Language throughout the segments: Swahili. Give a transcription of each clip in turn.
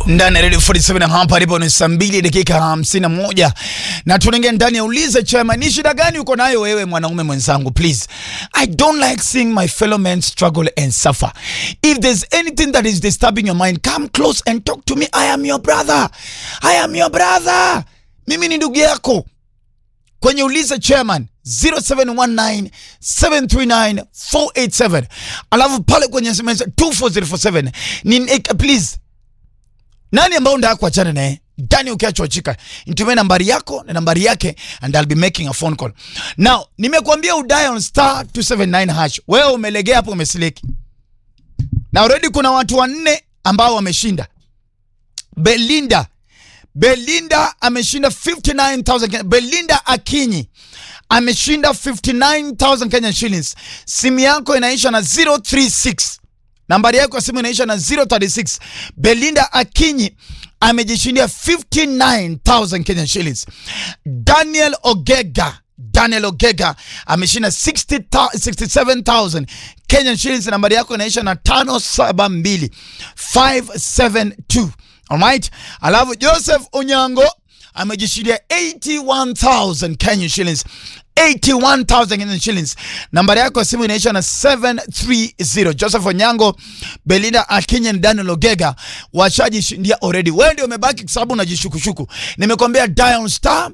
ndani ya Radio 47 hapa alipo ni saa mbili dakika hamsini na moja na tunaingia ndani ya ulize chema. Ni shida gani uko nayo wewe mwanaume mwenzangu? Please, I don't like seeing my fellow men struggle and suffer. If there's anything that is disturbing your mind, come close and talk to me. I am your brother, I am your brother. Mimi ni ndugu yako kwenye ulize chairman 0719 739 487 alafu pale kwenye SMS 24047 ni eh, please nani ambao ndaa kuachana naye ndani ukiachwa chika nitumie nambari yako na nambari yake and I'll be making a phone call now nimekuambia udial star 279 hash wewe umelegea hapo umesiliki na already kuna watu wanne ambao wameshinda Belinda Belinda ameshinda 59000 Kenya. Belinda Akinyi ameshinda 59000 Kenyan shillings. Simu yako inaisha na 036. Nambari yako ya simu inaisha na 036. Belinda Akinyi amejishindia 59000 Kenyan shillings. Daniel Ogega Daniel Ogega ameshinda 60 67000 Kenyan shillings. Nambari yako inaisha na 572 572. Alright? Alafu Joseph Onyango amejishindia 81000 Kenyan shillings. 81000 Kenyan shillings. Nambari yako ya simu inaisha na 730. Joseph Onyango, Belinda Akinyi na Daniel Ogega washajishindia already. Wewe ndio umebaki kwa sababu unajishukushuku. Nimekwambia dial star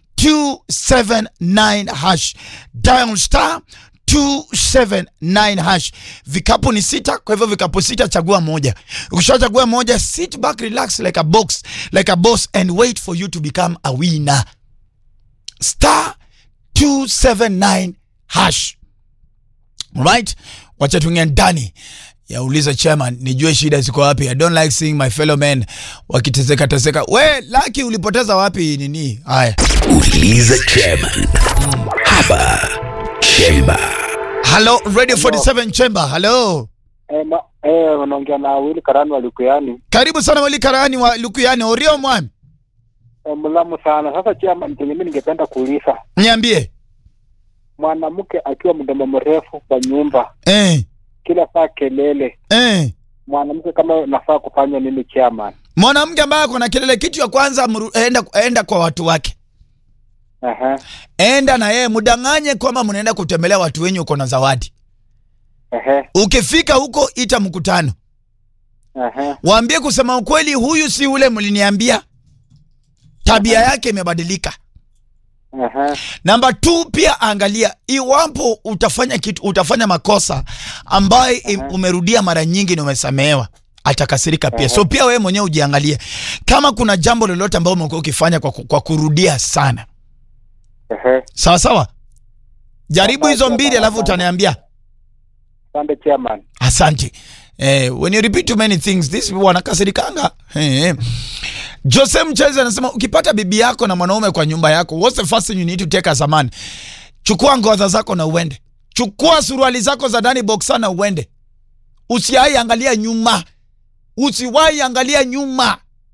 279 hash. Dial star 279 hash. Vikapu ni sita, kwa hivyo vikapu sita, chagua moja. Ukishachagua moja, sit back, relax like a box, like a boss and wait for you to become a winner. Star 279 hash. Alright? Wacha tuingie ndani ya uliza chairman, nijue shida ziko wapi. I don't like seeing my fellow men wakiteseka teseka. We Lucky, ulipoteza wapi nini? Haya. Uliza chairman. Hapa Chemba. Hello, Radio 47 Chamber. Hello. Eh, ma, eh, unaongea na Wili Karani wa Lukuyani. Karibu sana Wali Karani wa Lukuyani. Orio mwami. Eh, mlamu sana. Sasa chama mimi ningependa kuuliza Niambie. mwanamke akiwa mdomo mrefu kwa nyumba, Eh. kila saa kelele, Eh. mwanamke kama nafaa kufanya nini chairman? Mwanamke ambaye ako na kelele, kitu ya kwanza mru, enda, enda kwa watu wake, Aha, enda na yeye mudanganye kwamba mnaenda kutembelea watu wenye uko na zawadi. ehe, Ukifika huko, ita mkutano, ehe, waambie kusema ukweli, huyu si ule mliniambia, tabia yake imebadilika. ehe, Namba two, pia angalia iwapo utafanya kitu, utafanya makosa ambayo im- umerudia mara nyingi na umesamehewa, atakasirika pia. So pia wewe mwenyewe ujiangalie kama kuna jambo lolote ambalo umekuwa ukifanya kwa, ku- kwa kurudia sana. ehe. Sawa sawa, jaribu hizo Asante, mbili, alafu asante. utaniambia. Asante chairman. Asante. Eh, when you repeat too many things these people wanakasirikanga. Eh, eh. Jose Mcheze anasema ukipata bibi yako na mwanaume kwa nyumba yako, what's the first thing you need to take as a man? Chukua ngodha zako na uende. Chukua suruali zako za ndani boxer na uende. Usiwahi angalia nyuma. Usiwahi angalia nyuma.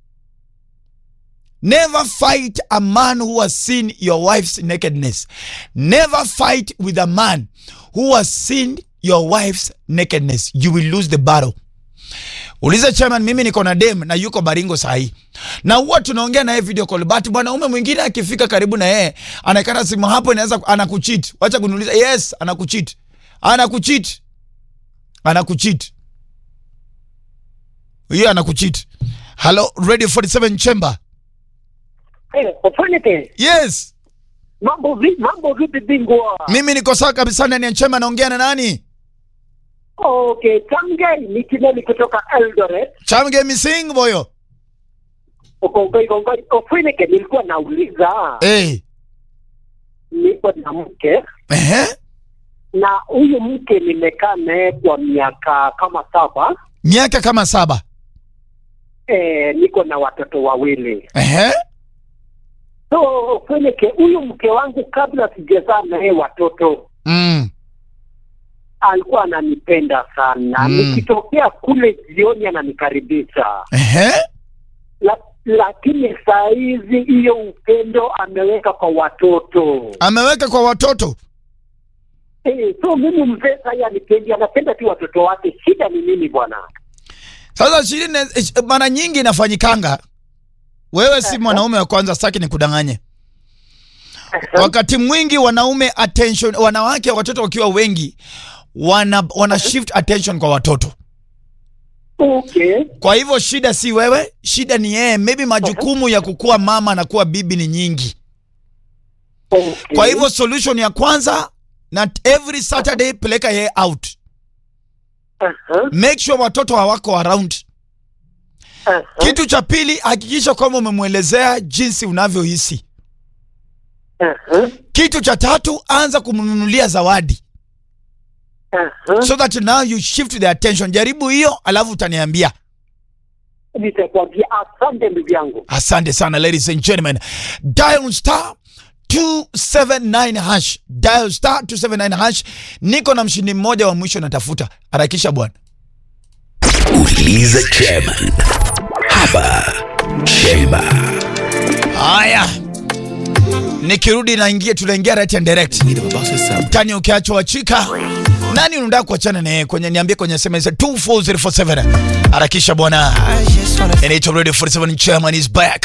Never fight a man who has seen your wife's nakedness. Never fight with a man who has seen your wife's nakedness. You will lose the battle. Uliza chairman, mimi niko na dem na yuko Baringo sahi, na huwa tunaongea naye video call, but mwanaume mwingine akifika karibu na yeye anaikata simu hapo, inaweza anakucheat. Wacha kuniuliza, yes, anakucheat, anakucheat, anakucheat, hiyo anakucheat. Hello, Radio 47 Chamber. Eh, Ofanike, Yes, mambo vipi? Mambo vipi bingwa? mimi niko sawa kabisa ndani ya chamber. Naongea na nani? Okay, Tamgai ni Kineli kutoka Eldoret. Chamge Mising boyo. Ukongoi kongoi. Ofanike, nilikuwa nauliza, Eh, niko na mke ehe, na huyu mke nimekaa naye kwa miaka kama saba. miaka kama saba. Eh, niko na watoto wawili. Ehe, So Ofanike, huyu mke wangu kabla sijazaa naye watoto mm. alikuwa ananipenda sana. Mm. Nikitokea kule jioni ananikaribisha. Ehe, la, lakini saa hizi hiyo upendo ameweka kwa watoto ameweka kwa watoto. Eh, so mimi mzee sasa anipendi, anapenda tu watoto wake. Shida ni nini bwana? Sasa shirini mara nyingi inafanyikanga, wewe si mwanaume wa kwanza, sitaki nikudanganye. Wakati mwingi wanaume attention, wanawake watoto wakiwa wengi wana, wana shift attention kwa watoto. Okay. Kwa hivyo shida si wewe, shida ni yeye. Maybe majukumu ya kukuwa mama na kuwa bibi ni nyingi. Okay. Kwa hivyo solution ya kwanza, na every Saturday peleka yeye out, Aha, make sure watoto hawako around. aha. Kitu cha pili, hakikisha kwamba umemwelezea jinsi unavyohisi. Aha, Kitu cha tatu, anza kumnunulia zawadi aha. so that now you shift the attention. Jaribu hiyo, alafu utaniambia. Nitakwambia asante ndugu yangu. Asante sana ladies and gentlemen. Dial star 279 hash. Dial star 279 hash. Niko na mshindi mmoja wa mwisho natafuta. Harakisha bwana. Uliza chairman. Hapa Chemba. Haya. Nikirudi naingia tunaingia right and direct. Tani ukiachwa wachika. Nani unataka kuachana naye kwenye niambie kwenye SMS 24047. Harakisha bwana. Inaitwa Radio 47 chairman is back.